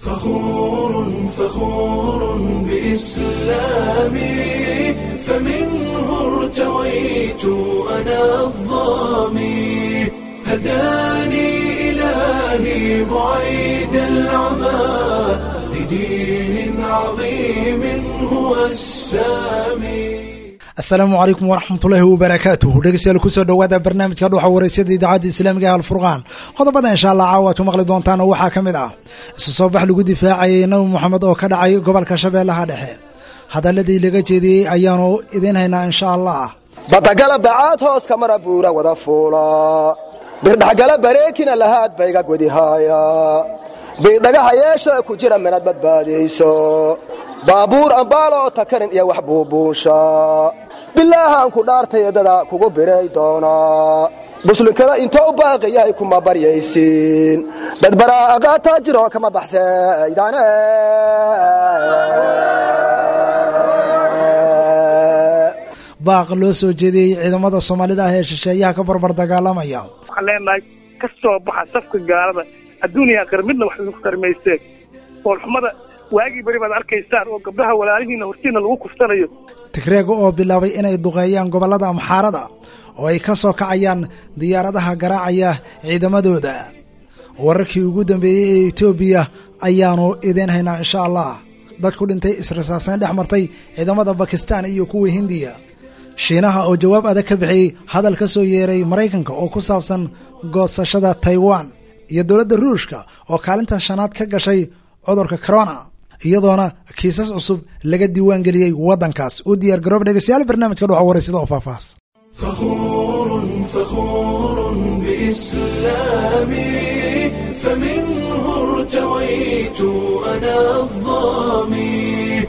فخور فخور بإسلامي فمنه ارتويت أنا الظامي هداني إلهي بعيد العمى لدين عظيم هو السامي asalaamu calaykum waraxmatullaahi wabarakaatuh dhegeystayaal kusoo dhowaada barnaamijka dhuxa waraysyada idaacadda islaamiga ee alfurqaan qodobada insha allah caawa ad ku maqli doontaan waxaa ka mid ah isu soo bax lagu difaacayay nabi moxamed oo ka dhacay gobolka shabeellaha dhexe hadaladii laga jeediyey ayaanu idiin haynaa insha allah badagala bacaad hoos kamara buura wada fuula birdhaxgala bareekina lahaad bayga godihaaya biidhagaha yeesha ku jira minad badbaadayso baabuur ambaaloo takarin iyo wax buubuunsha bilaahaan ku dhaartay dada kugu biray doonaa muslinkada intoo u baaqi yahay kuma baryaysiin dad baraaqaataa jiro kama baxsaydane baaq loo soo jeediyey ciidamada soomaalida ah ee shisheeyaha ka barbar dagaalamaya waxaan leenahay ka soo baxa safka gaalada adduuniya aakhira midna wax idinku tarmaysteen foolxumada waagii beri baad arkaysaan oo gabdhaha walaalihiinna hortiinna lagu kuftanayo tigreega oo bilaabay inay duqeeyaan gobollada amxaarada oo ay ka soo kacayaan diyaaradaha garaacaya ciidamadooda wararkii ugu dambeeyey ee etoobiya ayaanu idiin haynaa insha allah dad ku dhintay israsaasayn dhex martay ciidamada bakistan iyo kuwa hindiya shiinaha oo jawaab adag ka bixiyey hadal ka soo yeeray maraykanka oo ku saabsan goosashada taiwan iyo dowladda ruushka oo kaalinta shanaad ka gashay cudurka corona iyadoona kiisas cusub laga diiwaan geliyey waddankaas u diyaar garoob dhegeystayaal barnaamijka dhuxa waraysada oo faahfaahs فخور فخور بإسلامي فمنه ارتويت أنا الظامي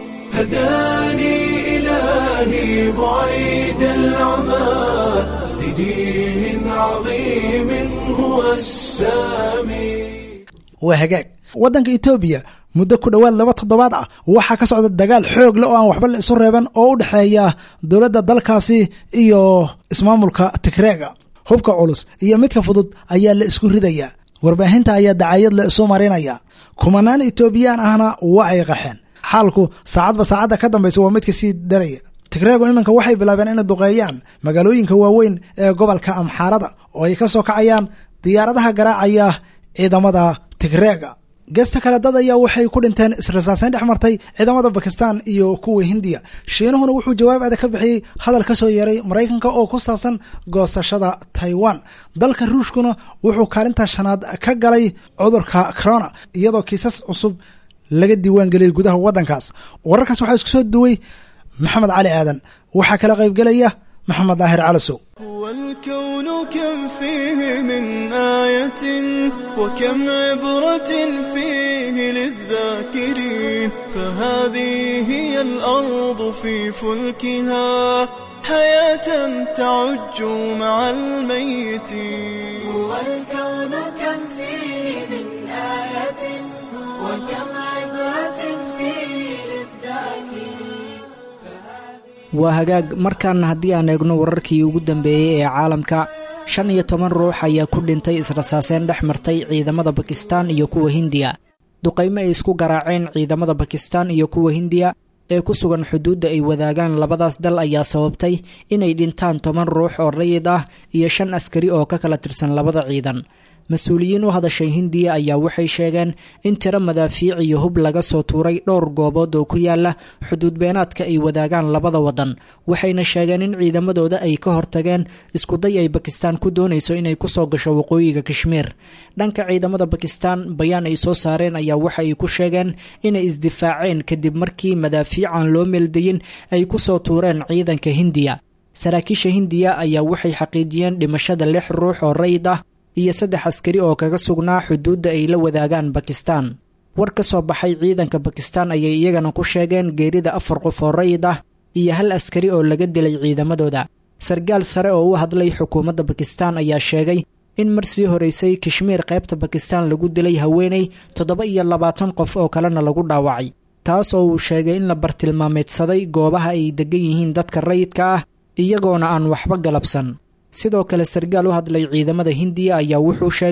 هداني إلهي بعيد العمى لدين عظيم هو السامي waa hagaag waddanka etoobiya muddo ku dhowaad laba toddobaad ah waxaa ka socda dagaal xoog le oo aan waxba la isu reeban oo u dhexeeya dowladda dalkaasi iyo ismaamulka tigreega hubka culus iyo midka fudud ayaa la isku ridaya warbaahinta ayaa dacayad la isu marinaya kumanaan etoobiyaan ahna waa ay qaxeen xaalku saacadba saacadda ka dambaysa waa midka sii daraya tigreegu iminka waxay bilaabeen inay duqeeyaan magaalooyinka waaweyn ee gobolka amxaarada oo ay ka soo kacayaan diyaaradaha garaacaya ciidamada tigreega geesta kale dad ayaa waxay ku dhinteen israsaasayn dhex martay ciidamada bakistan iyo kuwa hindiya shiinuhuna wuxuu jawaab adag ka bixiyey hadal ka soo yeeray maraykanka oo ku saabsan goosashada taiwan dalka ruushkuna wuxuu kaalinta shanaad ka galay cudurka corona iyadoo kiisas cusub laga diiwaan geliyay gudaha waddankaas wararkaas waxaa isku soo duway maxamed cali aadan waxaa kala qaybgelaya maxamed daahir calasow والكون كم فيه من آية وكم عبرة فيه للذاكرين فهذه هي الأرض في فلكها حياة تعج مع الميتين والكون كم فيه من آية وكم عبرة فيه للذاكرين waa hagaag markaana haddii aan eegno wararkii ugu dambeeyey ee caalamka shan iyo toban ruux ayaa ku dhintay israsaaseen dhex martay ciidamada bakistan iyo kuwa hindiya duqaymo ay isku garaaceen ciidamada bakistan iyo kuwa hindiya ee ku sugan xuduudda ay wadaagaan labadaas dal ayaa sababtay inay dhintaan toban ruux oo rayid ah iyo shan askari oo ka kala tirsan labada ciidan mas-uuliyiin u hadashay hindiya ayaa waxay sheegeen in tiro madaafiic iyo hub laga soo tuuray dhowr goobood oo ku yaala xuduud beenaadka ay wadaagaan labada waddan waxayna sheegeen in ciidamadooda ay ka hortageen iskuday ay bakistan ku doonayso inay kusoo gasho waqooyiga kashmiir dhanka ciidamada bakistan bayaan ay soo saareen ayaa waxa ay ku sheegeen inay isdifaaceen kadib markii madaafiican loo meeldayin ay kusoo tuureen ciidanka hindiya saraakiisha hindiya ayaa waxay xaqiijiyeen dhimashada lix ruux oo rayid ah iyo saddex askari oo kaga sugnaa xuduudda ay la wadaagaan bakistan war ka soo baxay ciidanka bakistan ayay iyagana ku sheegeen geerida afar qof oo rayid ah iyo hal askari oo laga dilay ciidamadooda sarkaal sare oo u hadlay xukuumadda bakistan ayaa sheegay in mar sii horeysay kashmiir qaybta bakistan lagu dilay haweeney toddoba iyo labaatan qof oo kalena lagu dhaawacay taas oo uu sheegay in la bartilmaameedsaday goobaha ay degan yihiin dadka rayidka ah iyagoona aan waxba galabsan sidoo kale sarkaal u hadlay ciidamada hindiya ayaa wuxuu sheegay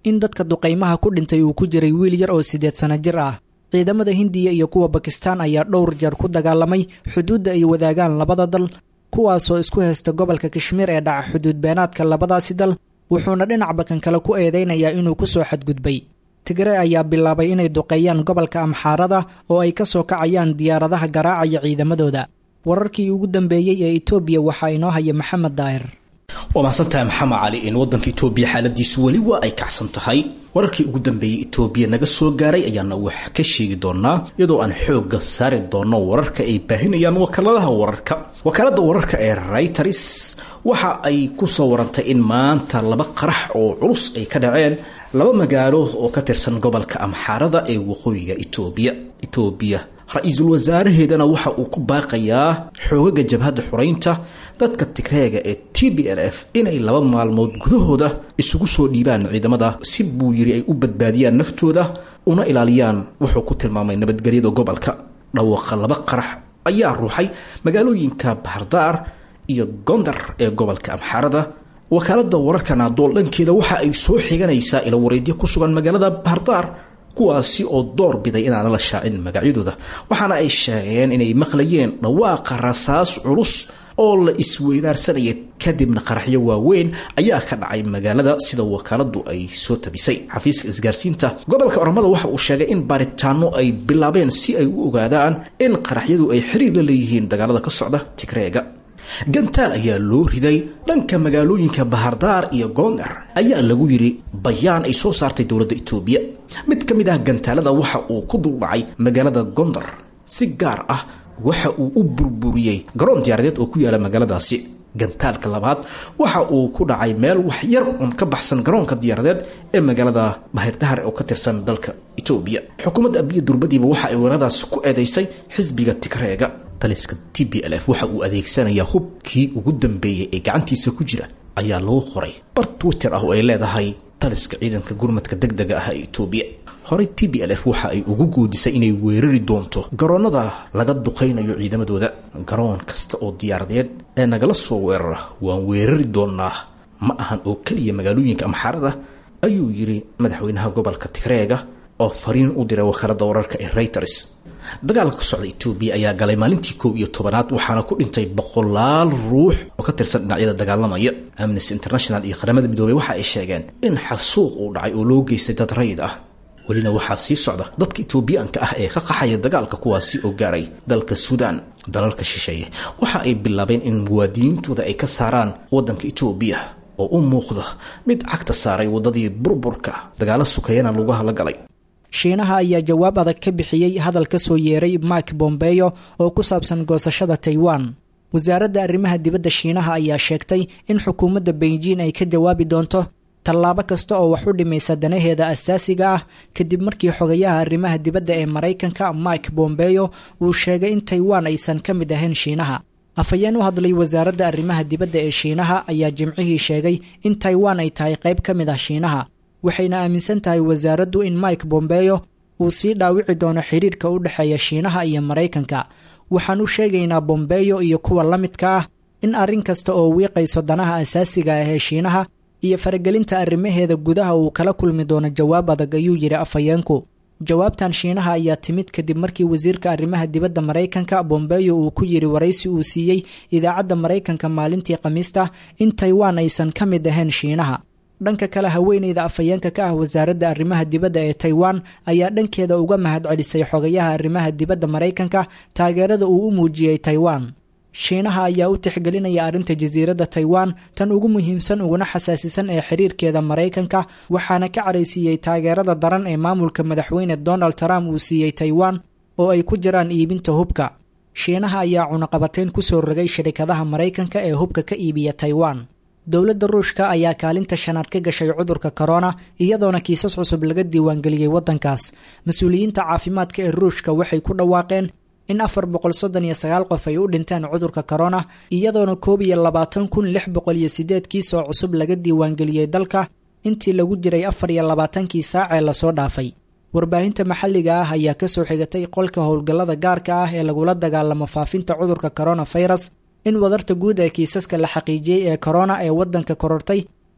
in dadka duqaymaha ku dhintay uu ku jiray wiil yar oo siddeed sano jir ah ciidamada hindiya iyo kuwa bakistaan ayaa dhowr jeer ku dagaalamay xuduudda ay wadaagaan labada dal kuwaasoo isku haysta gobolka kashmiir ee dhaca xuduud beenaadka labadaasi dal wuxuuna dhinac bakan kale ku eedeynayaa inuu ku soo xadgudbay tigre ayaa bilaabay inay duqeeyaan gobolka amxaarada oo ay ka soo kacayaan diyaaradaha garaacaya ciidamadooda wararkii ugu dambeeyey ee etoobiya waxaa inoo haya maxamed daahir waa mahadsantahay maxamed cali in waddanka etoobiya xaaladiisu weli waa ay kacsan tahay wararkii ugu dambeeyey etoobiya naga soo gaaray ayaana wax ka sheegi doonaa iyadoo aan xoogga saari doono wararka ay baahinayaan wakaaladaha wararka wakaaladda wararka ee rayters waxa ay ku soo warantay in maanta laba qarax oo culus ay ka dhaceen laba magaalo oo ka tirsan gobolka amxaarada ee waqooyiga etoobiya etoobiya ra-iisul wasaaraheedana waxa uu ku baaqayaa xoogaga jabhadda xuraynta dadka tigreega ee t b l f inay laba maalmood gudahooda isugu soo dhiibaan ciidamada si buu yiri ay u badbaadiyaan naftooda una ilaaliyaan wuxuu ku tilmaamay nabadgelyada gobolka dhawaaqa laba qarax ayaa ruuxay magaalooyinka bahardaar iyo gondar ee gobolka amxaarada wakaalada wararka naadool dhankeeda waxa ay soo xiganaysaa ila wareedyo ku sugan magaalada bahardaar kuwaasi oo door biday inaana la shaacin magacyadooda waxaana ay sheegeen inay maqlayeen dhawaaqa rasaas culus oo la isweydaarsanaya kadibna qaraxyo waaweyn ayaa ka dhacay magaalada sida wakaaladu ay soo tabisay xafiiska isgaarsiinta gobolka oromada waxa uu sheegay in baaritaano ay bilaabeen si ay u ogaadaan in qaraxyadu ay xiriir la leeyihiin dagaalada ka socda tigreega gantaal ayaa loo riday dhanka magaalooyinka bahardaar iyo goondar ayaa lagu yiri bayaan ay soo saartay dowladda etoobiya mid ka mid ah gantaalada waxa uu ku duldhacay magaalada gondar si gaar ah waxa uu u burburiyey garoon diyaaradeed oo ku yaala magaaladaasi gantaalka labaad waxa uu ku dhacay meel wax yar un ka baxsan garoonka diyaaradeed ee magaalada bahirdahar oo ka tirsan dalka etoobiya xukuumadda abiya durbadiiba waxa ay weeradaas ku eedeysay xisbiga tigreega taliska t b l f waxa uu adeegsanayaa hubkii ugu dambeeyey ee gacantiisa ku jira ayaa lagu qoray bar twitter ah oo ay leedahay taliska ciidanka gurmadka deg dega ah ee etoobiya horey t b l f waxa ay ugu goodisay inay weerari doonto garoonnada laga duqaynayo ciidamadooda garoon kasta oo diyaaradeed ee nagala soo weerara waan weerari doonaa ma ahan oo keliya magaalooyinka amxaarada ayuu yidhi madaxweynaha gobolka tigreega oo fariin u diray wakaalada wararka ee reuters dagaalka ka socda etoobiya ayaa galay maalintii kow iyo tobanaad waxaana ku dhintay boqolaal ruux oo ka tirsan dhinacyada dagaalamaya amnesty international iyo qaramada midoobey waxa ay sheegeen in xasuuq uu dhacay oo loo geystay dad rayid ah welina waxaa sii socda dadka etoobiyaanka ah ee ka qaxaya dagaalka kuwaasi oo gaaray dalka suudaan dalalka shisheeye waxa ay bilaabeen in muwaadiniintooda ay ka saaraan waddanka etoobiya oo u muuqda mid cagta saaray waddadii burburka dagaalo sukayana lugaha la galay shiinaha ayaa jawaab adag ka bixiyey hadal ka soo yeeray mike bombeyo oo ku saabsan goosashada taiwan wasaaradda arrimaha dibadda shiinaha ayaa sheegtay in xukuumadda beijing ay ka jawaabi doonto tallaabo kasta oo wax u dhimaysa danaheeda asaasiga ah kadib markii xogayaha arrimaha dibadda ee maraykanka mike bombeyo uu sheegay in taiwan aysan ka mid ahayn shiinaha afhayeen u hadlay wasaaradda arrimaha dibadda ee shiinaha ayaa jimcihii sheegay in taiwan ay tahay qayb ka mid ah shiinaha waxayna aaminsan tahay wasaaraddu in mike bombeyo uu sii dhaawici doono xiriirka u dhexeeya shiinaha iyo maraykanka waxaan u sheegaynaa bombeyo iyo kuwa la midka ah in arrin kasta oo wiiqayso danaha asaasiga ah ee shiinaha iyo faragelinta arrimaheeda gudaha uu kala kulmi doono jawaab adag ayuu yidhi afhayeenku jawaabtan shiinaha ayaa timid kadib markii wasiirka arrimaha dibadda maraykanka bombeyo uu ku yidhi waraysi uu siiyey idaacadda maraykanka maalintii khamiista in taiwan aysan ka mid ahayn shiinaha dhanka kale haweeneyda afhayeenka ka ah wasaaradda arrimaha dibadda ee taiwan ayaa dhankeeda uga mahad celisay xogayaha arrimaha dibadda maraykanka taageerada uu u muujiyey taiwan shiinaha ayaa u tixgelinaya arrinta jasiiradda taiwan tan ugu muhiimsan uguna xasaasisan ee xiriirkeeda maraykanka waxaana ka caraysiiyey taageerada daran ee maamulka madaxweyne donald trump uu siiyey taiwan oo ay ku jiraan iibinta hubka shiinaha ayaa cunaqabateyn kusoo rogay shirikadaha maraykanka ee hubka ka iibiya taiwan dowladda ruushka ayaa kaalinta shanaad ka gashay cudurka korona iyadoona kiisas cusub laga diiwaangeliyey waddankaas mas-uuliyiinta caafimaadka ee ruushka waxay ku dhawaaqeen in afar boqol soddon iyo sagaal qof ay u dhinteen cudurka korona iyadoona koob iyo labaatan kun lix boqol iyo sideed kiis oo cusub laga diiwaangeliyey dalka intii lagu jiray afar iyo labaatankii saac ee lasoo dhaafay warbaahinta maxalliga ah ayaa kasoo xigatay qolka howlgallada gaarka ah ee lagula dagaalamo faafinta cudurka coronavirus in wadarta guud ee kiisaska la xaqiijiyey ee korona ee waddanka korortay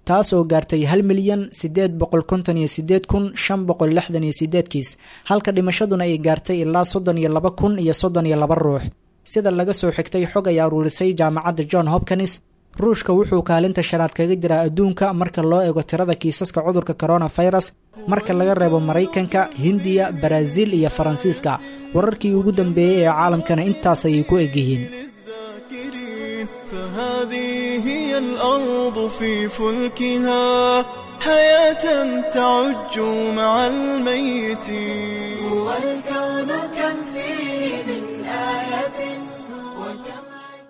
taas oo gaartay hal milyan siddeed boqol konton iyo sideed kun shan boqol lixdan iyo sideed kiis halka dhimashaduna ay gaartay ilaa soddon iyo laba kun iyo soddon iyo laba ruux sida laga soo xigtay xog ay aruurisay jaamacadda john hopkins ruushka wuxuu kaalinta shanaad kaga jiraa adduunka marka loo eego tirada kiisaska cudurka coronavirus marka laga reebo maraykanka hindiya baraaziil iyo faransiiska wararkii ugu dambeeyey ee caalamkana intaas ayay ku egyihiin للذاكرين فهذه هي الأرض في فلكها حياة تعج مع الميتين هو الكون كم فيه من آية وكم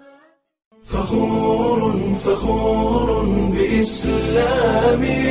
فخور فخور بإسلامي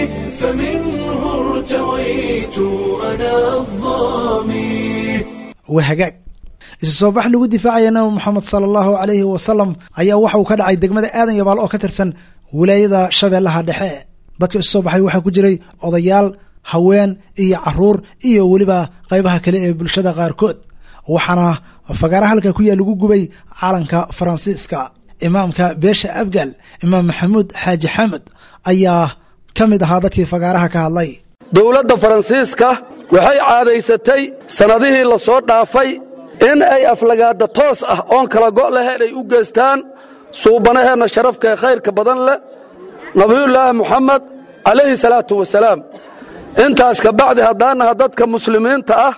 فمنه ارتويت أنا الظامي waa hagaag isu soo bax lagu difaacaya nabi moxamed sala allahu calayhi wasalam ayaa waxa uu ka dhacay degmada aadan yabaal oo ka tirsan wilaayada shabeellaha dhexe dadka isu soo baxay waxaa ku jiray odayaal haween iyo caruur iyo weliba qaybaha kale ee bulshada qaarkood waxaana fagaara halka ku yaal lagu gubay calanka faransiiska imaamka beesha abgal imaam maxamuud xaaji xamed ayaa ka mid ahaa dadkii fagaaraha ka hadlay dowladda faransiiska waxay caadaysatay sannadihii la soo dhaafay in ay aflagaada toos ah oon kala go' lahayn ay u geystaan suubanaheenna sharafka ee khayrka badan leh nabiyullaahi muxamed calayhi salaatu wasalaam intaas ka bacdi haddaanaha dadka muslimiinta ah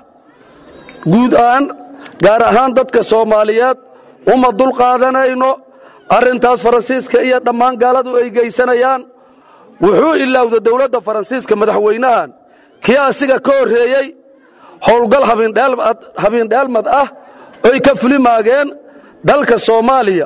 guud ahaan gaar ahaan dadka soomaaliyeed uma dulqaadanayno arrintaas faransiiska iyo dhammaan gaaladu ay geysanayaan wuxuu ilaawda dowladda faransiiska madaxweynahan kii asiga ka horreeyey howlgal habiindheelmad ah oy ka fulimaageen dalka soomaaliya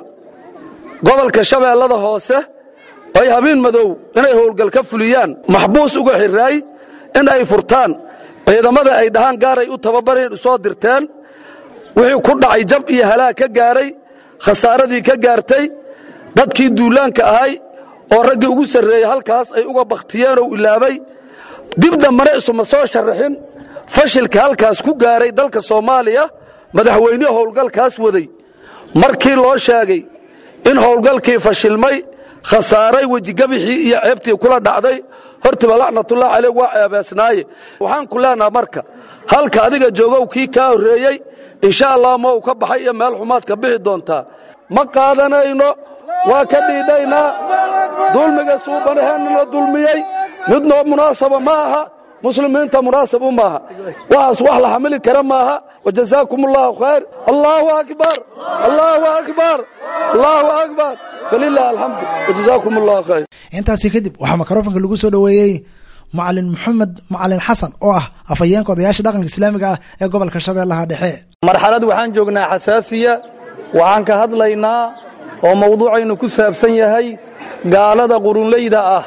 gobolka shabeellada hoose ay habiin madow inay howlgal ka fuliyaan maxbuus uga xirraay in ay furtaan ciidamada ay dhahaan gaaray u tababareen u soo dirteen wixii ku dhacay jab iyo halaag ka gaaray khasaaradii ka gaartay dadkii duulaanka ahay oo raggii ugu sarreeyey halkaas ay uga bakhtiyeenoo ilaabay dib dambana isuma soo sharaxin fashilka halkaas ku gaaray dalka soomaaliya madaxweynihii howlgalkaas waday markii loo sheegay in howlgalkii fashilmay khasaaray wejigabixii iyo ceebtii kula dhacday hortiba lacnatullah caleyh waa ceebeesnaaye waxaan ku leenaha marka halka adiga joogow kii kaa horreeyey insha allah ma uu ka baxay iyo meel xumaad ka bixi doontaa ma qaadanayno waa ka dhiidhaynaa dulmiga suubanaheennana dulmiyey mid noo munaasaba ma aha muslimiinta munaasab u maaha waxaas wax la xamili kara maaha wajazaakum allahu khayr allahu akbar allahu akbar allahu akbar falilah alxamdu wajazaakum allahu khayr intaasi kadib waxaa mikrofonka lagu soo dhoweeyey macalin maxamed macalin xasan oo ah afhayeenka odayaasha dhaqanka islaamiga ah ee gobolka shabeellaha dhexe marxalad waxaan joognaa xasaasiya waxaan ka hadlaynaa oo mawduucaynu ku saabsan yahay gaalada qurunleyda ah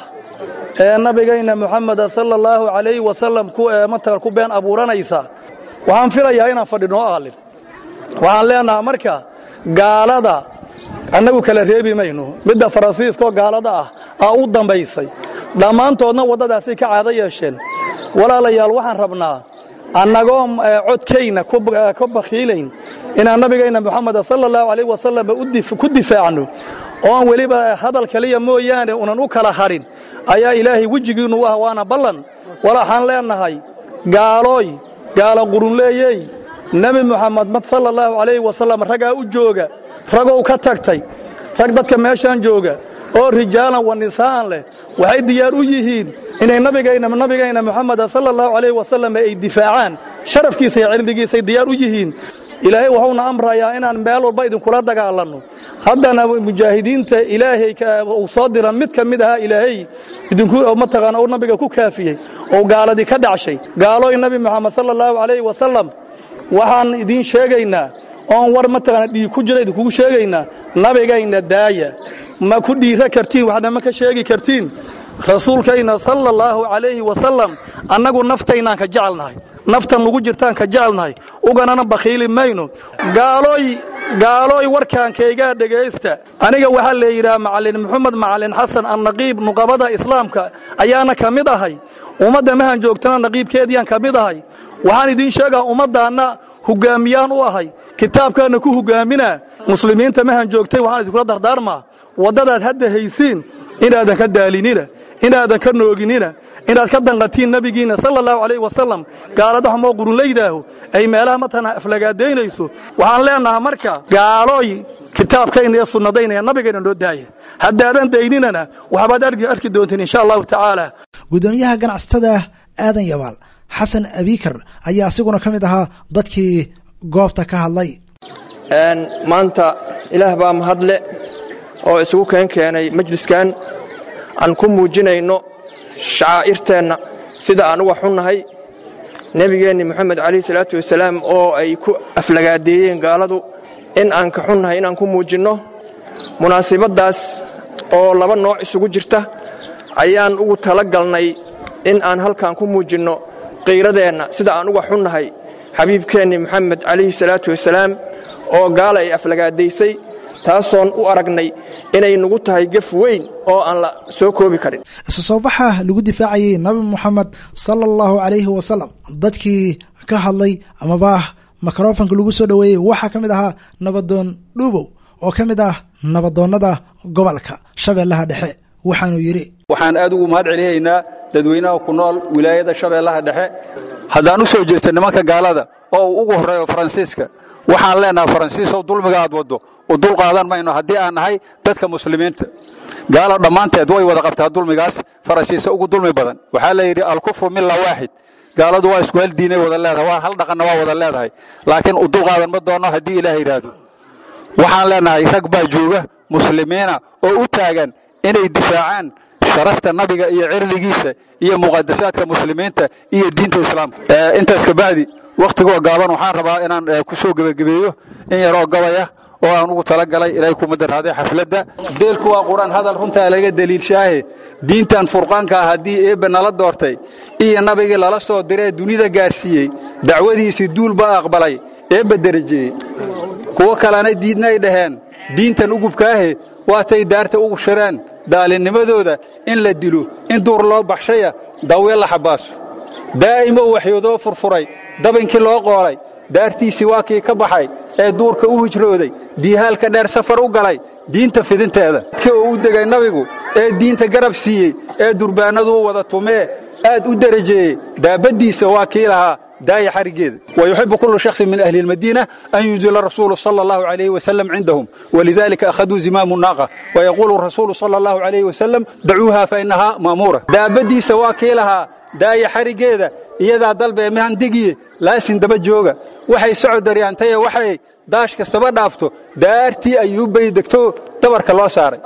ee nabigayna muxameda sala allahu calayhi wasalam mataga ku been abuuranaysa waxaan filayaa inaan fadhinoo aalin waxaan leenahaa marka gaalada annagu kala reebi mayno midda faransiiskaoo gaalada ah aa u dambaysay dhammaantoodna waddadaasay ka caado yeesheen walaalayaal waxaan rabnaa annagoo codkayna ka bakhiilayn inaan nabigayna muxameda sala allahu calayh wasalam ku difaacno oon weliba hadal kaliya mooyaane unan u kala hadhin ayaa ilaahay wejigiinnu u ah waana ballan walaxaan leennahay gaalooy gaalo qurunleeyey nebi muxamed sala allahu calayhi wasalam raggaa u jooga ragow ka tagtay rag dadka meeshaan jooga oo rijaalan wa nisaa'an leh waxay diyaar u yihiin inay nabigayna nabigayna muxameda sala allahu calayhi wasalam ay difaacaan sharafkiisa iyo cirdigiisay diyaar u yihiin ilaahay wuxuuna amrayaa inaan meel walba idinkula dagaalanno haddana mujaahidiinta ilaahay uu soo diran mid ka mid ahaa ilaahay idinku mataqaana uu nabiga ku kaafiyey oo gaaladii ka dhacshay gaalooy nabi moxamed sala allahu calayhi wasalam waxaan idiin sheegaynaa oon war mataqaana dhiig ku jira idinkugu sheegaynaa nabigayna daaya ma ku dhiira kartiin waxna ma ka sheegi kartiin rasuulkayna sala allahu calayhi wasalam annagu naftaynaan ka jecelnahay naftan nugu jirtaan ka jecelnahay uganana bakhiili mayno gaalooy gaalooy warkaankaygaa dhegaysta aniga waxaa la yidhaha macalin maxamed macalin xasan annaqiib nuqabada islaamka ayaana ka mid ahay ummadda mahan joogtana naqiibkeediiyaan ka mid ahay waxaan idiin sheegaa ummaddaanna hoggaamiyaan u ahay kitaabkaanna ku hoggaaminaa muslimiinta mahan joogtay waxaan idinkula dardaarmaa waddadaad hadda haysiin inaadan ka daalinina inaadan ka nooginina inaad ka danqatiin nebigiinna sala allahu calayh wasalam gaalada xumoo qurunlaydaahu ay meelaha matana aflagaadaynayso waxaan leennahaa marka gaalooy kitaabkayna iyo sunnadayna iyo nabigayna noo daaya haddaadan dayninana waxbaad arki doontiin insha allahu tacaala guddoomiyaha ganacsatada aadan yabaal xasan abikar ayaa asiguna ka mid ahaa dadkii goobta ka hadlay maanta ilaah baa mahadle oo isugu keen keenay majliskan aan ku muujinayno shacaa'irteenna sida aan uga xunnahay nebigeenni moxamed calayhi salaatu wasalaam oo ay ku aflagaadeeyeen gaaladu in aan ka xunnahay inaan ku muujinno munaasibaddaas oo laba nooc isugu jirta ayaan ugu tala galnay in aan halkan ku muujinno qiiradeenna sida aan uga xunnahay xabiibkeenni moxamed calayhi salaatu wasalaam oo gaala ay aflagaadaysay taasoon u aragnay inay nagu tahay gef weyn oo aan la soo koobi karin isu soo baxa lagu difaacayey nabi moxamed sala allahu calayhi wasalam dadkii ka hadlay amaba mikrofanka lagu soo dhoweeyey waxaa ka mid ahaa nabadoon dhuubow oo ka mid ah nabadoonnada gobolka shabeellaha dhexe waxaanuu yidhi waxaan aad ugu mahad celihaynaa dadweynaha ku nool wilaayada shabeellaha dhexe haddaan u soo jeesta nimanka gaalada oo uu ugu horreeyo faransiiska waxaan leenahay faransiisow dulmiga aad waddo u dul qaadan mayno haddii aan nahay dadka muslimiinta gaalo dhammaanteed way wada qabtaa dulmigaas faransiisa ugu dulmi badan waxaa la yidhi alkufru milla waaxid gaaladu waa isku hal diinay wada leedahay waa hal dhaqanna waa wada leedahay laakiin u dul qaadan ma doonno haddii ilaah yidhaahdo waxaan leenahay rag baa jooga muslimiina oo u taagan inay difaacaan sharafta nabiga iyo cirdigiisa iyo muqadasaadka muslimiinta iyo diinta islaamka intaas kabacdi wakhtigoo gaaban waxaan rabaa inaan ku soo gebagabeeyo in yaroo gabaya oo aan ugu talagalay ilaahay kuma daraaday xafladda deelku waa qur-aan hadal runtaa laga deliilshaahe diintan furqaanka ah haddii eebbe nala doortay iyo nabigii lala soo diree dunida gaarsiiyey dacwadiisii duul baa aqbalay eebbe derajeeyey kuwo kalena diidnay dhaheen diintan ugubkaahe waatay daarta ugu shireen daalinnimadooda in la dilo in duur loo baxshaya dawye la xabaaso daa'imo u waxyoodoo furfuray dabinkii loo qoolay daartiisii waa kii ka baxay ee duurka u hijrooday diihaalka dheer safar u galay diinta fidinteeda dadka uu u degay nabigu ee diinta garab siiyey ee durbaannaduu wada tumee aad u derajeeyey daabaddiisa waa kii lahaa daaya xarigeeda ويحب كل شخص من أهل المدينة أن ينزل الرسول صلى الله عليه وسلم عندهم ولذلك أخذوا زمام الناقة ويقول الرسول صلى الله عليه وسلم دعوها فإنها مامورة دابدي سواكي لها daaya xarigeeda iyadaa dalbee mahandigiye laasin daba jooga waxay socod daryaantay waxay daash kastaba dhaafto daartii ayuubbay degto dabarka loo saaray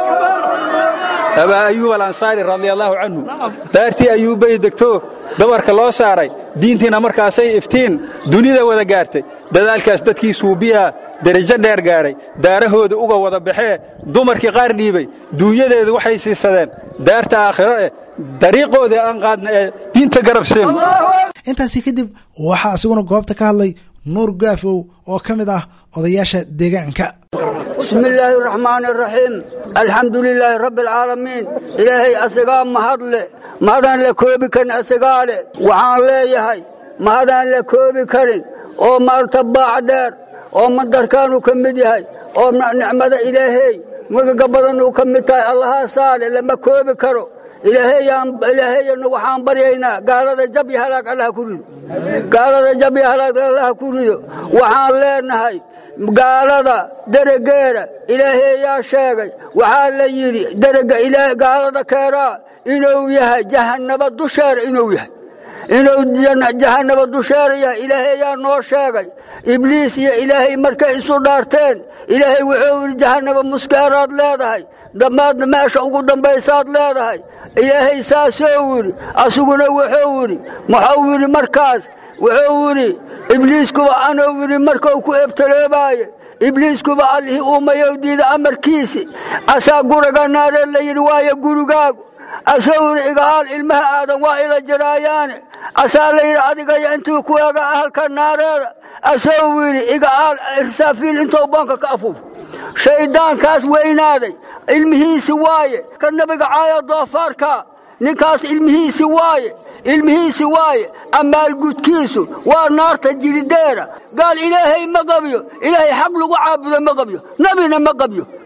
abaa ayuub alansaari radiallaahu canhu daartii ayuubbay degto dabarka loo saaray diintiina markaasay iftiin dunida wada gaartay dadaalkaas dadkii suubiyaa derajo dheer gaaray daarahooda uga wada baxee dumarkii qaar dhiibay duunyadeedu waxay siisadeen daarta aakhiro eh dariiqoodii aan qaadna ee diinta garabseen intaasi kadib waxaa asiguna goobta ka hadlay nuur gaafow oo ka mid ah odayaasha deegaanka bismi illaahi araxmaani araxiim alxamdu lilaahi rabbi alcaalamiin ilaahay asagaa mahadle mahadaan la koobi karin asagaa leh waxaan leeyahay mahadaan la koobi karin oo maarta baac dheer oo madarkaanu ka mid yahay oo nicmada ilaahay magaga badan uu ka mid tahay allahaasaale lama koobi karo ilaahayana waxaan baryaynaa gaalada jab iyo halaag allaha ku rido gaalada jab iyo halaag allaha ku rido waxaan leenahay gaalada deregeeda ilaahayaa sheegay waxaa la yidhi derega gaalada keeraa inuu yahay jahannaba dusheera inuu yahay inuu jahannaba dusheera yahay ilaahayaa noo sheegay ibliis iyo ilaahay markay isu dhaarteen ilaahay wuxuu yidhi jahannaba muskeeraad leedahay damaadna meesha ugu dambaysaad leedahay ilaahay saasuu yidhi asuguna wuxuu yidhi muxuu yidhi markaas wuxuu yidhi ibliiskuba anuu yidhi markuu ku ebtaloobaaye ibliiskuba allihii uumayow diida amarkiisi asaa guraga naaree la yidhi waayo gurigaagu asuu yidhi igaal ilmaha aadan waa ila jiraayaane asaa la yidhi adigaya intuu ku eega ahalka naareeda asuu yidhi igaal irsaafiil intuu boonka ka afuuf shayddaankaas weynaaday ilmihiisi waaye ka nabiga caaya doofaarka ninkaas ilmihiisi waaye ilmihiisi waaye amaalgudkiisu waa naarta jirideera gaal ilaahay ma qabyo ilaahay xaq lagu caabudo ma qabyo nabina ma qabyo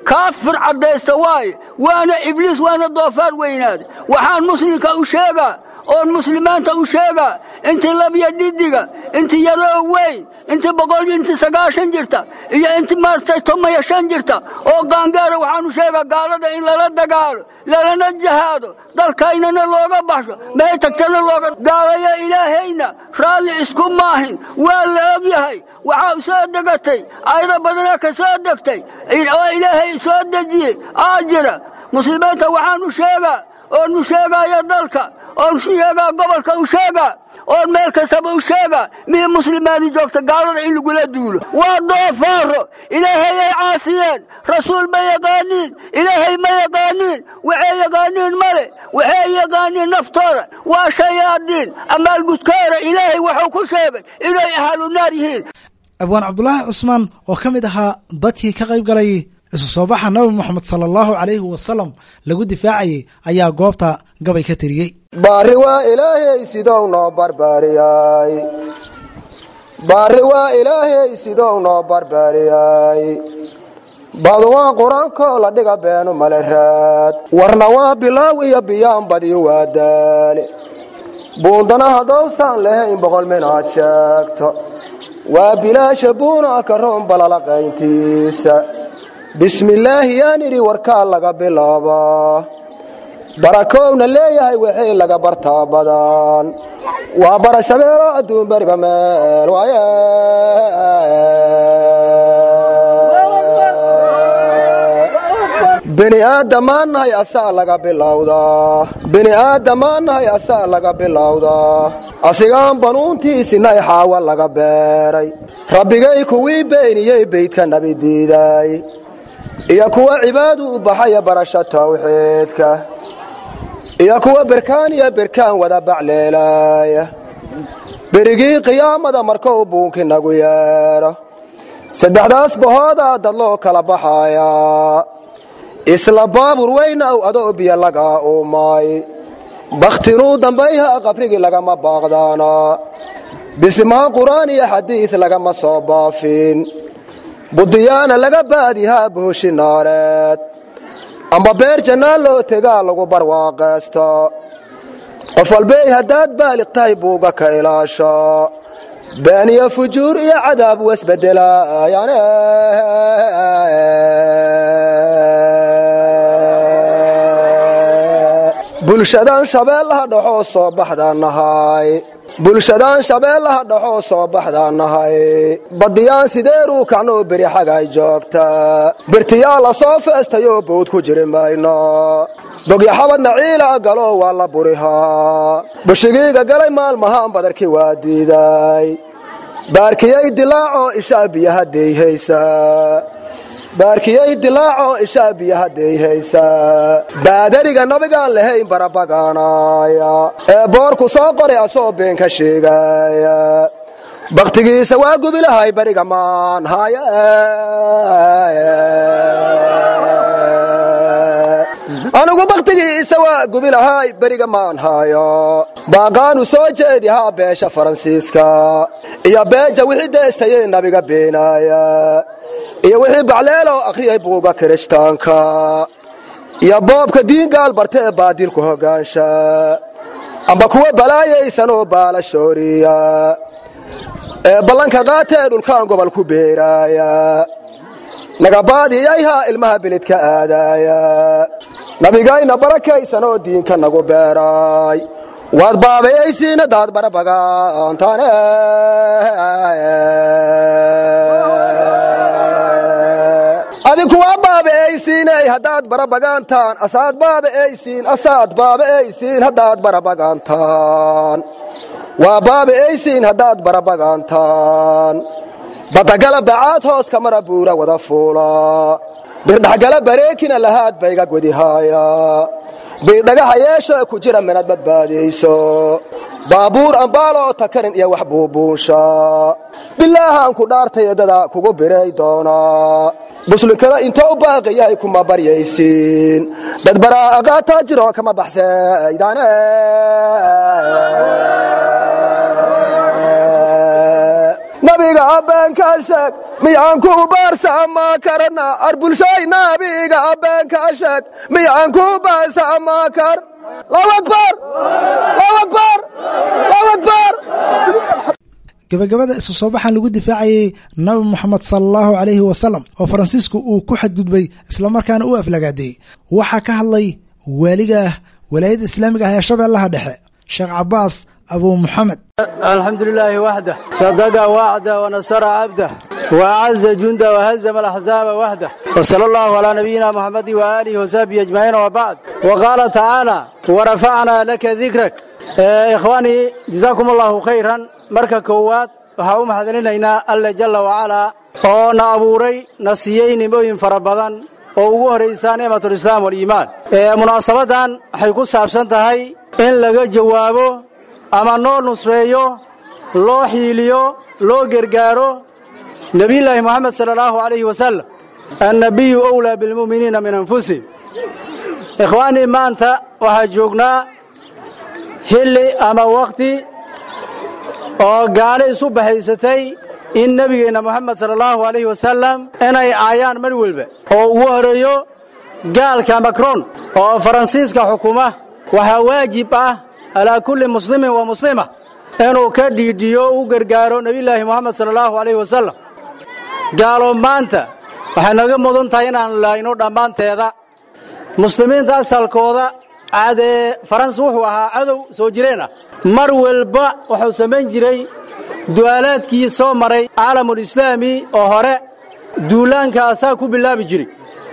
kaafir caddaysta waaye waana ibliis waana doofaar weynaada waxaan muslimka u sheegaa oon muslimiinta u sheegaa intii labya dhidiga intii yaroo weyn intii boqol intii sagaashan jirta iyo intii maaragtay tomaya shan jirta oo gaangaara waxaan u sheegaa gaalada in lala dagaalo lalana jahaado dalkaynana looga baxsho may tagtana looga gaalaya ilaahayna raalli isku maahin waa la og yahay waxaa soo degatay ayado badana ka soo degtay oo ilaahay soo dejiyey aa jira muslimiinta waxaan u sheegaa oon u sheegaya dalka oon sheegaa gobolka u sheegaa oon meel kastaba u sheegaa mii muslimaani joogta gaalada in lagula duulo waa doofaaro ilaahay ay caasiyeen rasuul ma yaqaaniin ilaahay ma yaqaaniin waxay yaqaaniin male waxay yaqaaniin naftooda waa shayaadiin amaalgudkooda ilaahay wuxuu ku sheegay inay ahlu naar yihiin abwaan cabdulaahi cusmaan oo ka mid ahaa dadkii ka qayb galay isu soo baxa nabi moxamed sala allahu calayhi wasalam lagu difaacayay ayaa goobta gabay ka tiriyey baari waa ilaahay sidou noo barbaariyay baari waa ilaahay sidou noo barbaariyay badu waa qur-aankoo la dhiga beenu male raad warna waa bilaaw iyo biyaan badiyo waa daale buundana haddowsaan lahayn boqol minaad sheegto waa bilaasha buuna ka roon balalaqayntiisa bismillaahi yaan idhi warkaa laga bilaabaa barakowna leeyahay waxay laga bartaa badan waa barashabeelo adduun beriba meel waaye bini aadamaannahay asaa laga bilowdaa bini aadamaannahay asaa laga bilowdaa asigaan banuuntiisinay xaawa laga beeray rabbigay kuwii beeniyey beydka nabi diiday iyo kuwa cibaadu u baxaya barasha tawxiidka iyo kuwa berkaan iyo berkaan wada bacleelaaya berigii qiyaamada markou buunki nagu yeedho saddexdaas bahoodaa dad loo kala baxaayaa isla baabur weyna ow adoo biyo lagaa uumay bakhtinuu dambayha qabrigii lagama baaqdaana bismaa qur'aan iyo xadiid lagama soo baafin budiyaana laga baadihaa booshi naareed amba beer jannaa loo tegaa lagu barwaaqaysto qof walbey haddaad baaliq tahay buuga ka ilaasho beeniyo fujuur iyo cadaab wasbedelaayaan bulshadan shabeellaha dhaxoo soo baxdaan nahay bulshadan shabeellaha dhaxoo soo baxdaan nahay badiyaan sideeruu kacnoo beri xagay joogta birtiyaa la soo feestayoo bawd ku jiri mayno bogyaxabadna ciila galoo waa la burihaa bushigiiga galay maalmahaan badarkii waa diiday baarkiyay dilaacoo ishaa biyaha deyhaysaa baarkiyay dilaacoo ishaa biyaha deyhaysaa baadariga nabigaan lahayn barabagaanaaya ee boorku soo qoray asoo been ka sheegaaya bakhtigiisa waa gubilahay bariga maan haya anigu bakhtigiisa waa gubilahay beriga maan hayo baaqaanu soo jeedihaa beesha faransiiska iyo beeja wixii deestayee nabiga beenaaya iyo wixii bacleeloo akhriyay buuga kirishtaanka iyo boobka diingaal barta ee baadilku hoggaansha amba kuwa balaayaysanoo baala shooriya ee ballanka qaata ee dhulkaan gobol ku beeraaya nagabaadiyayhaa ilmaha bilidka aadaaya nabigayna barakaysanoo diinka nagu beeraay waad baabayaysiina daad barabagaantaane adinku waa baabaaysiinay haddaad barabagaantaan asaad baabaaysiin asaad baabaaysiin haddaad barabagaantaan waa baabaaysiin haddaad barabagaantaan badagala bacaad hoos kamara buura wada fuula birdhaxgala bareekina lahaad bayga godihaaya biidhagaha yeesha ku jira minad badbaadiyayso baabuur ambaaloo takarin iyo wax buubuunsha bilaahaan ku dhaartay eddada kugu biray doonaa muslimkana intoo u baaqiyahay kuma baryaysiin dad baraaqaataa jiro kama baxsaydane nabiga nabiga beenka sheeg miyaan ku baarsama karna ar bulshay nabiga beenka sheeg miyaan ku baarsama kar allahu akbar allahu akbar allahu akbar gabagabada isu soo baxan lagu difaacayey nabi moxamed sala allahu calayhi wasalam oo faransiisku uu ku xadgudbay islamarkaana u aflagaadeeyey waxaa ka hadlay waaliga walaayadda islaamiga ah ee shabeellaha dhexe sheekh cabaas abu muxamed الحمد لله وحده صدق وعده ونصر عبده وأعز جنده وهزم الأحزاب وحده وصلى الله على نبينا محمد وآله وصحبه أجمعين وبعد وقال تعالى ورفعنا لك ذكرك آه إخواني جزاكم الله خيرا مركا كوات waxaa u mahadcelinaynaa alle jalla wacalaa oo na abuuray na siiyey nimooyin fara badan oo ugu horraysaa nicmatulislaam waliimaan munaasabadan waxay ku saabsan tahay in laga jawaabo ama noo nusreeyo loo xiiliyo loo gergaaro nebiyullaahi moxamed sala allahu calayhi wasalam annabiyu owlaa bilmu'miniina min anfusihim ikhwaanii maanta waxaa joognaa xilli ama wakhti oo gaalo isu baxaysatay in nebigeenna moxamed sala allahu calayhi wasalam inay caayaan mar welba oo ugu horeeyo gaalka makron oo faransiiska xukuma waxaa waajib ah calaa kulli muslimin wa muslima inuu ka dhiidhiyo u gargaaro nebiyullaahi moxamed sala allahu calayhi wasalam gaalo maanta waxay naga mudan tahay inaan laayno dhammaanteeda muslimiinta asalkooda cadee faransi wuxuu ahaa cadow soo jireen ah mar walba wuxuu samayn jiray du'aalaadkii soo maray caalamulislaami oo hore duulaanka asaa ku bilaabi jiray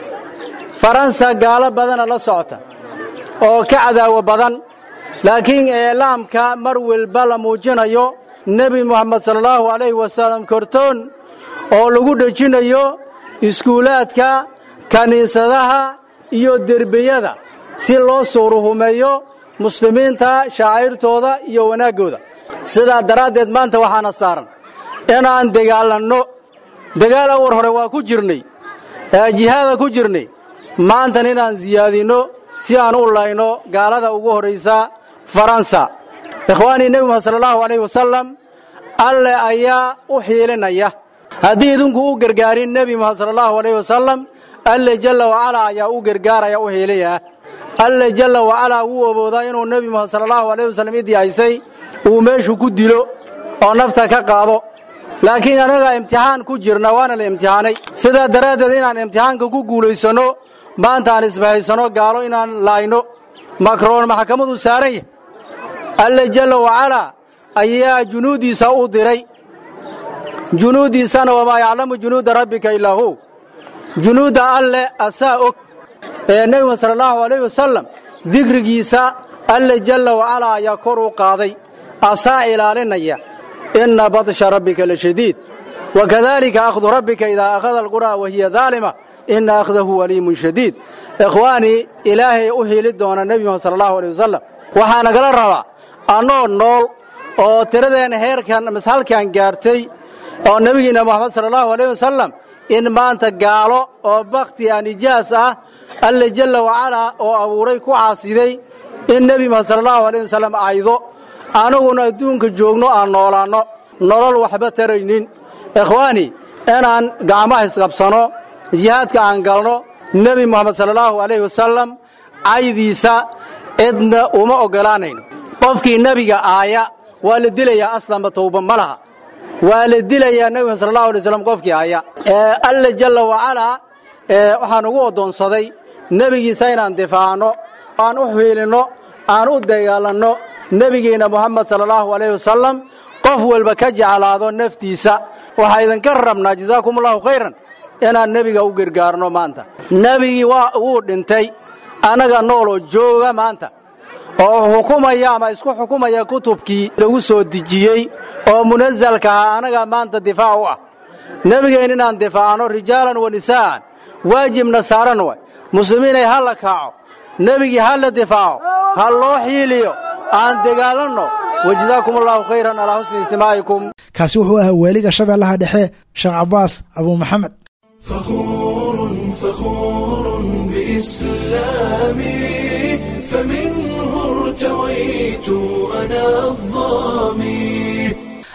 faransa gaalo badana la socota oo ka cadaawo badan laakiin eelaamka mar walba la muujinayo nebi moxamed sala allahu calayhi wasalam kortoon oo lagu dhejinayo iskuulaadka kiniisadaha iyo derbiyada si loo suuruhumeeyo muslimiinta shaacirtooda iyo wanaaggooda sidaa daraaddeed maanta waxaana saaran inaan dagaalanno dagaal awar hore waa ku jirnay jihaada ku jirnay maantan inaan siyaadinno si aan u layno gaalada ugu horraysa faransa ikhwaanii nebi muxamed sala allahu calayhi wasalam alle ayaa u xiilinaya haddii idinku u gargaarin nebi muxamed sala allahu calayhi wasalam alle jalla wacalaa ayaa u gargaaraya u xiilaya alle jalla wacalaa wuu awoodaa inuu nebi muxamed sala allahu calayhi wasallam idii haysay uu meeshu ku dilo oo nafta ka qaado laakiin annaga imtixaan ku jirna waana la imtixaanay sidaa daraaddeed inaan imtixaanka ku guulaysanno maanta aan isbahaysanno gaalo inaan laayno makroon maxkamaduu saaran yahay alle jalla wacalaa ayaa junuuddiisa u diray junuuddiisana wamaa yaclamu junuuda rabbika ilaa hu junuudda alle asaa og ee nebi muxamed sala allahu calayhi wasalam dikrigiisa alle jalla wacalaa ayaa kor u qaaday asaa ilaalinaya inna badsha rabbika la shadiid wakadalika akhdu rabbika idaa akhada alqura wa hiya daalima ina akhdahu waliimun shadiid ikhwaanii ilaahay u hiili doona nebi muxamed sala allahu aleyh wasalam waxaa nagala rabaa annoo nool oo tiradeenna heerkan mashalkan gaartay oo nebigiinna moxamed sala allahu aleyh wasalam in maanta gaalo oo bakhti a nijaas ah alle jalla wacalaa oo abuuray ku caasiday in nebi muxamed sala allahu aleyh wasalam aydo anaguna adduunka joogno aan noolaanno nolol waxba taraynin ikhwaani inaan gacmaha isqabsano jihaadka aan galno nebi moxamed sala allahu alayhi wasalam caydiisa cidna uma oggolaanayno qofkii nebiga aaya waa la dilayaa aslanba tawba ma laha waa la dilayaa nebi moxamed sala allahu alay waslam qofkii aaya ee alle jalla wacalaa ee waxaan ugu oddoonsaday nebigiisa inaan difaacno aan u xiilinno aan u dagaalanno nebigeenna moxamed sala allahu alayh wasalam qof walba ka jeclaado naftiisa waxaa idinka rabnaa jazaakum allahu khayran inaan nebiga u gargaarno maanta nebigii waa wuu dhintay annaga nooloo jooga maanta oo xukumaya ama isku xukumaya kutubkii lagu soo dejiyey oo munasalka ahaa annaga maanta difaac u ah nebigeen inaan difaacno rijaalan wa nisaa'an waajibna saaran way muslimiinay ha la kaaco nebigii ha la difaaco ha loo xiiliyo aan dagaalanno wajazaakum allahu khayran calaa xusni istimaacikum kaasi wuxuu ahaa waaliga shabeellaha dhexe sheekh cabaas abuu maxamed فخور بإسلامي فمنه ارتويت أنا الظامي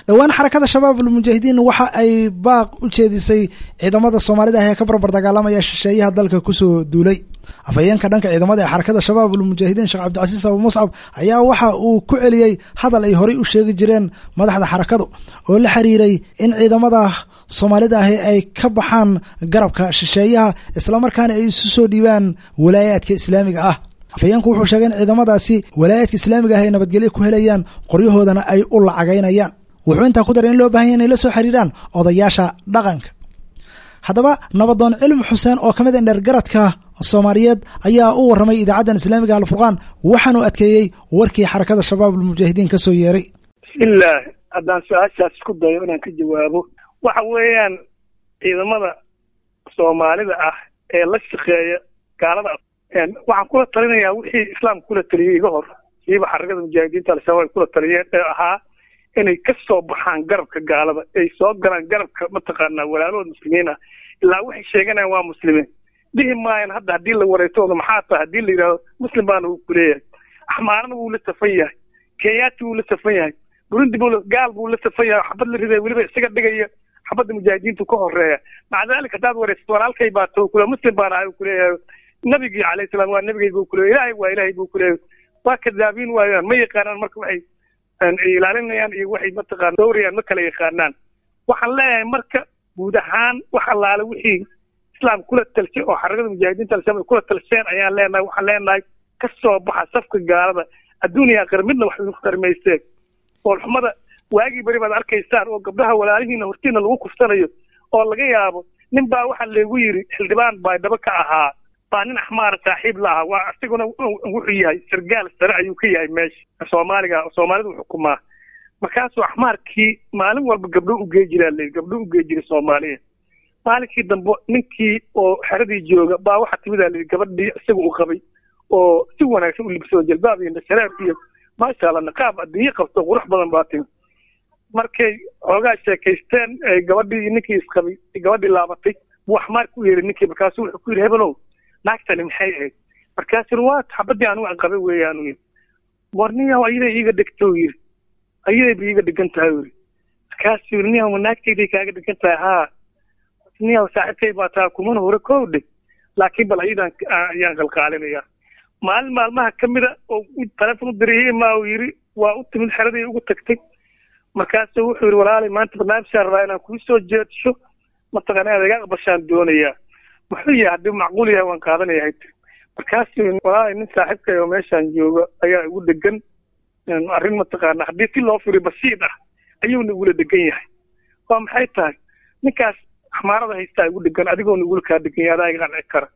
dhowaan xarakada shabaab almujaahidiin waxa ay baaq u jeedisay ciidamada soomaalida ah ee ka barbar dagaalamaya shisheeyaha dalka kusoo duulay afhayeenka dhanka ciidamada ee xarakada shabaab almujaahidiin sheekh cabdicasiis abu muscab ayaa waxa uu ku celiyey hadal ay horey u sheegi jireen madaxda xarakadu oo la xiriiray in ciidamada soomaalida ahi ay ka baxaan garabka shisheeyaha islamarkaana ay isu soo dhiibaan walaayaadka islaamiga ah afhayeenku wuxuu sheegay in ciidamadaasi walaayaadka islaamiga ah ay nabadgelyo ku helayaan qoryahoodana ay u lacagaynayaan wuxuu intaa ku daray in loo bahan yahy inay la soo xiriiraan odayaasha dhaqanka haddaba nabadoon cilmi xuseen oo ka mid a dhergaradka soomaaliyeed ayaa u warramay idaacaddan islaamiga alfurqaan waxaanu adkeeyey warkii xarakada shabaab almujaahidiin ka soo yeeray bismillaah haddaan su-aashaas isku dayo inaan ka jawaabo waxa weeyaan ciidamada soomaalida ah ee la shaqeeya gaalada waxaan kula talinayaa wixii islaamka kula taliyey iga hor siiba xarakada mujaahidiinta al-shabaab ay kula taliyeen ee ahaa inay ka soo baxaan garabka gaalada ay soo galaan garabka mataqaanaa walaalahooda muslimiin ah ilaa waxay sheeganayaan waa muslimiin dhihi maayan hadda haddii la wareegtooda maxaa tahay haddii la yidhahdo muslim baana uu kuleeyahay axmaarana wuu la safan yahay kenyaati wuu la safan yahay burundi buu gaal buu la safan yahay xabad la riday weliba isaga dhigaya xabadda mujaahidiintu ka horeeya maca daalika haddaad wareysato walaalkay baa to kule muslim baan ahay uu kuleeyahay nabigii calayhi salaam waa nabigay buu kuleeyahay ilaahay waa ilaahay buu kuleeyahay waa kadaabiin waayaan ma yaqaanaan marka waxay ilaalinayaan iyo waxay mataqaana dowrayaan ma kala yaqaanaan waxaan leeyahay marka guud ahaan wax allaale wixii islaam kula talshay oo xarakada mujaahidiinta al-shabaab ay kula talsheen ayaan leenahay waxaan leenahay ka soo baxa safka gaalada adduuniya aakhira midna wax idinku tarmaysteen oolxumada waagii beri baad arkaysaan oo gabdhaha walaalihiina hortiina lagu kuftanayo oo laga yaabo nin baa waxaa leegu yidhi xildhibaan baa dhaba ka ahaa baa nin axmaara saaxiib la ahaa waa isaguna wuxuu yahay sargaal sare ayuu ka yahay meesha soomaaliga soomaalidu xukumaa markaasuu axmaarkii maalin walba gabdho u gee jiraa leyi gabdho u gee jiray soomaaliya maalinkii dambe ninkii oo xeradii jooga baa waxaa timidaa leyi gabadhii isaga u qabay oo si wanaagsan u libsoo jalbaab iyo nashareer iyo maasha allah niqaab adduunye qabto qurux badan baa timi markay xoogaa sheekaysteen gabadhii ninkii isqabay gabadhii laabatay buu axmaarka u yeeray ninkii markaasuu wuxuu ku yidhi hebelow naagtani maxay ahayd markaasuu waa xabadii anigu aan qabay weeyaan yidhi warniyaw ayaday iiga dhigto yidhi ayaday ba iiga dhigan tahay yidhi markaasuu yidhi niyaw ma naagtayday kaaga dhigan tahay haa niyaw saaxiibkay baa taa kumana hore koowdhe laakiin bal ayadan ayaan qalqaalinaya maalin maalmaha ka mida oo taleefon u diriyay imaa uu yidhi waa u timid xeradii ugu tagtay markaasuu wuxuu yidhi walaalay maanta barnaamijkaan rabaa inaan kuu soo jeedsho mataqaana inaad iga aqbashaan doonayaa muxuu yahay haddii macquul yahay waan qaadanaya hayte markaasuu walaalay nin saaxiibkay oo meeshaan jooga ayaa igu degan arrin mataqaana haddii si loo firiyo basiid ah ayuuna igula degan yahay waa maxay tahay ninkaas axmaarada haystaa igu degan adigoona igula kaa degan yahay adaa iga qanci kara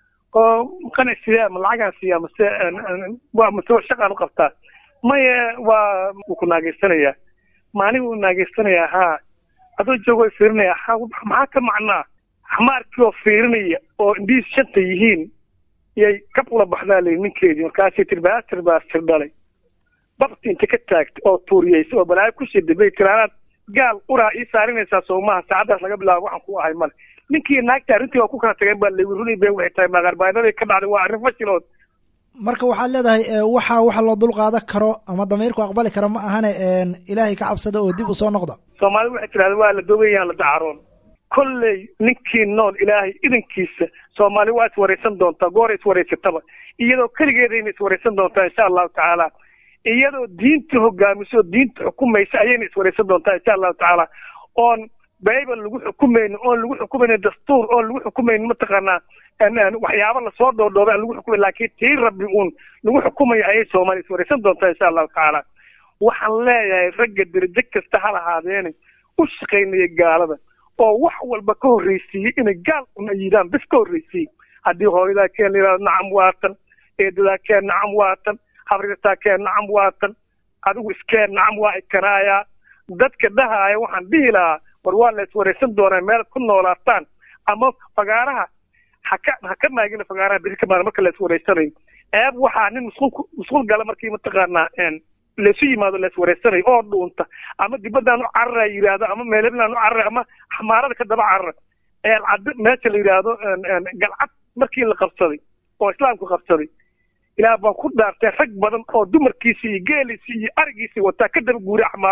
oo qanac siyaa ma lacagaan siiyaa mase waa mase shaqaan u qabtaa maye waa wuu ku naageysanayaa maanigu u naageysanayaa haa adoo joogo fiirinaya ha maxaa ka macnaa xamaarkii oo fiirinaya oo indhihiis shanta yihiin yay kab ula baxdaa layi ninkeedii markaasay tiri baatir baa sir dhalay babti inta ka taagtay oo tuuriyeysa oo balaayo ku shiday bay tiraanaad gaal uraa ii saarinaysaa soomaha saacaddaas laga bilaabo waxaan ku ahay male ninkii naagta arrintii waa ku kala tageen baa layi runii been waxay tahay maqarbaanaday ka dhacday waa arrin fashilood marka waxaad leedahay waxa waxa loo dul qaadan karo ama damiirku aqbali kara ma ahane ilaahay ka cabsada oo dib u soo noqda soomaalida waxay tidhahda waa la dogayaan la dacaroon kolley ninkii nool ilaahay idankiisa soomaali waa iswaraysan doontaa goora iswaraysataba iyadoo keligeedayna iswaraysan doontaa insha allahu tacaala iyadoo diinta hogaamiso oo diinta xukumaysa ayayna iswaraysan doontaa insha allahu tacaala oon bible lagu xukumaynin oon lagu xukumaynin dastuur oon lagu xukumaynin mataqaanaa waxyaaba lasoo dhoodhoobay aan lagu xukumay laakiin tii rabbi uun lagu xukumayo ayay soomaali iswaraysan doontaa insha allahu tacaala waxaan leeyahay ragga derajo kasta ha lahaadeene u shaqaynaya gaalada oo wax walba ka horreysiiyey inay gaal una yidhaan bis ka horreysiiyey haddii hooyadaa keen la yidhahdo nacam waatan eedadaa keen nacam waatan habriirtaa keen nacam waatan adigu iskeen nacam waa ikanaayaa dadka dhahaaya waxaan dhihi lahaa war waa la iswaraysan doonaa meel ku noolaataan ama fagaaraha haka haka maagina fagaaraha beri ka maana marka la iswaraysanayo eeb waxaa nin musqul musqul gala markii mataqaanaa laysu yimaado la iswaraysanayo oo dhuunta ama dibaddaan u carara yidhaahdo ama meeleblaan u carara ama xamaarada ka daba carara eelcad meesha la yidhaahdo galcad markii la qabsaday oo islaamku qabsaday ilaah baan ku dhaartay rag badan oo dumarkiisii iyo geeliisii iyo arigiisii wataa ka daba guuray axmaaro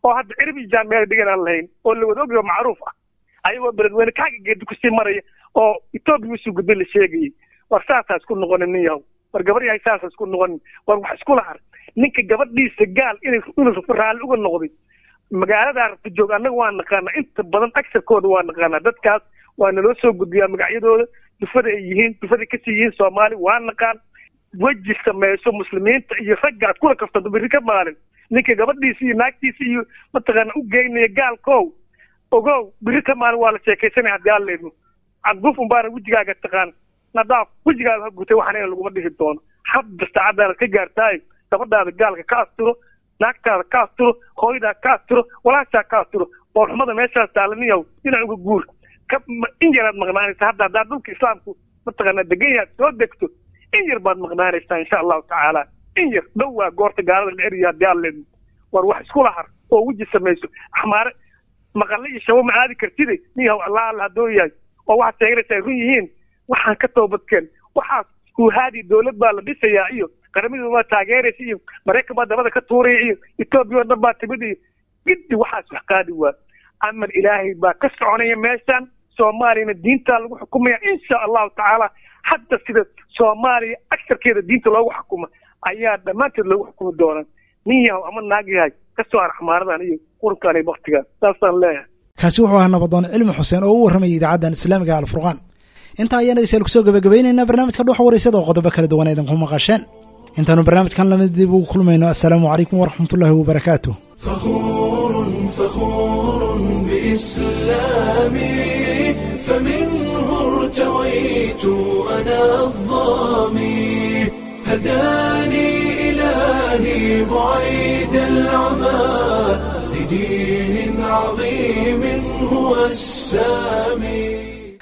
oo hadda cirib iyo jaan meel dhigan aan lahayn oo la wada ogyaho macruuf ah ayagoo beledweyne kaaga geedi kusii maraya oo etoobiya usii gudbay la sheegayay war saasaa isku noqonin nin yahow war gabar yahay saasa isku noqonin war wax iskula har ninka gabadhiisa gaal inay inuu raalli uga noqday magaalada arabta joog annaga waa naqaanaa inta badan agsarkooda waa naqaanaa dadkaas waa naloo soo gudbiyaa magacyadooda dufada ay yihiin dufada kasii yihiin soomaali waa naqaan weji samayso muslimiinta iyo ragga aad kula kaftanto berri ka maalin ninka gabadhiisa iyo naagtiisa iyo mataqaana u geynaya gaalkow ogow berri ka maalin waa la sheekaysanaya haddii aan leedno cabguf unbaana wejigaaga taqaan nadaaf wejigaaga ha gutay waxaan in laguma dhihi doono hadda saacadaada ka gaartaayo gabadhaada gaalka ka asturo naagtaada ka asturo hooyadaa ka asturo walaashaa ka asturo oo xumada meeshaas taalaniyaw dhinac uga guur ka in yaraad maqnaanaysa hadda haddaad dhulka islaamku mataqaanaa degan yahaad soo degto in yar baad maqnaanaysaa insha allahu tacaala in yar dhow waa goorta gaalada la eriya haddii aan leedno war wax iskula har oo weji samayso axmaare maqalle iyo shabo ma aadi kartide niyahow allah alla haddoo yahay oo waxaad sheeganaysa ay run yihiin waxaan ka toobadkeen waxaas kuhaadi dowlad baa la dhisayaa iyo qaramadu waa taageeraysa iyo maraykan baa dabada ka tuuraya iyo etoobiya oo dhan baa timid iyo giddi waxaas wax qaadi waa amar ilaahay baa ka soconaya meeshan soomaaliyana diintaa lagu xukumaya insha allahu tacaala hadda sida soomaaliya agsarkeeda diinta loogu xukumo ayaa dhammaanteed loogu xukumi doonaa nin yahow ama naag yahay ka soo har xamaaradan iyo qurunkan iyo baktigan saasaan leeyahay kaasi wuxuu ahaa nabadoon cilmi xuseen oo u warramayay idaacaddan islaamiga alfurqaan intaa ayaan dhegeystayaal kusoo gabagabaynaynaa barnaamijka dhuxa wareysada oo qodobo kala duwan idinku maqasheen intaanu barnaamijkan lamid dib ugu kulmayno assalaamu calaykum waraxmatullaahi wabarakaatu فخور فخور بإسلامي فمنه ارتويت أنا الظامي هداني إلهي بعيد العمى لدين عظيم هو السامي